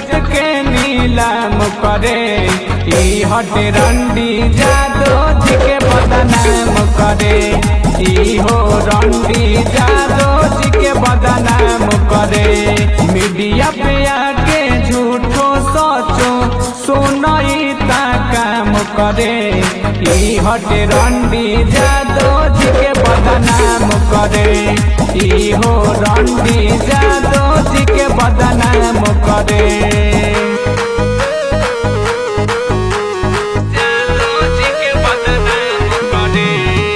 इज्जत के नीलाम करे ई हटे रंडी जादो जी के बदनाम करे ई हो रंडी जादो जी के बदनाम करे मीडिया पे आके झूठो सोचो सुनई ता काम करे ई हटे रंडी जादो जी के बदनाम करे ई हो रंडी जादो जी के बदनाम करे जादो जी के बदनाम करे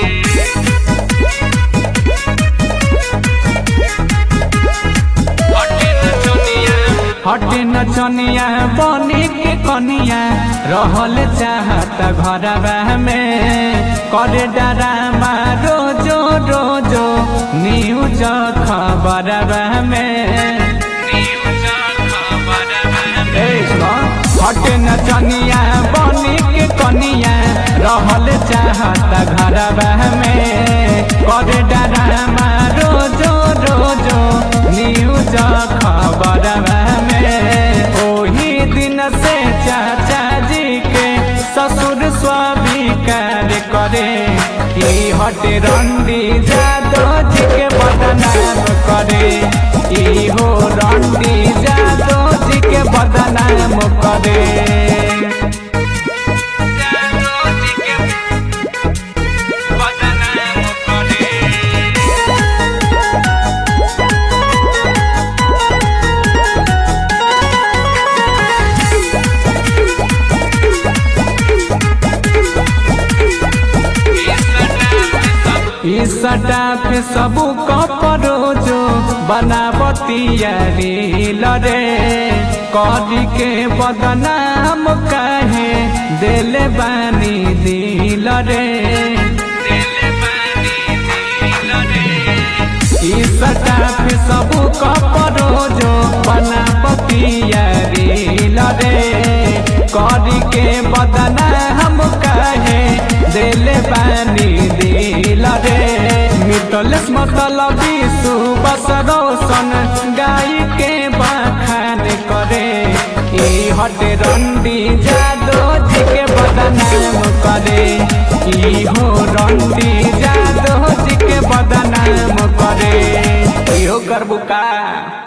हटे नचनिया बने के कनिया रहल चाहता घरवा में करे डरामा रोजो रोजो न्यूज खबरवा में ए सुनो, हटे नचनिया बने के कनिया रहल चाहता घरवा में करे डरामा रोजो रोजो न्यूज खबरवा में ओही दिन से चाचा जी के ससुर स्वीकार करे ई हटे रंडी जादो जी के बदनाम करे ई हो रंडी जादो जी के बदनाम करे जादो जी के बदनाम करे इसटा पे सबू कपरो जो बनावतिया रील रे करी के बदनाम काहे दिल बानी दिल रे इसटा पे सबू कपरो जो बनावतिया रील रे करी के बदनाम काहे दिल बानी दिल रे मिटलेस मतलबी सुबस रोशन गाय के बखान करे ई हटे रंडी जादो जी के बदनाम करे ई हो रंडी जादो जी के बदनाम करे इहो करबू का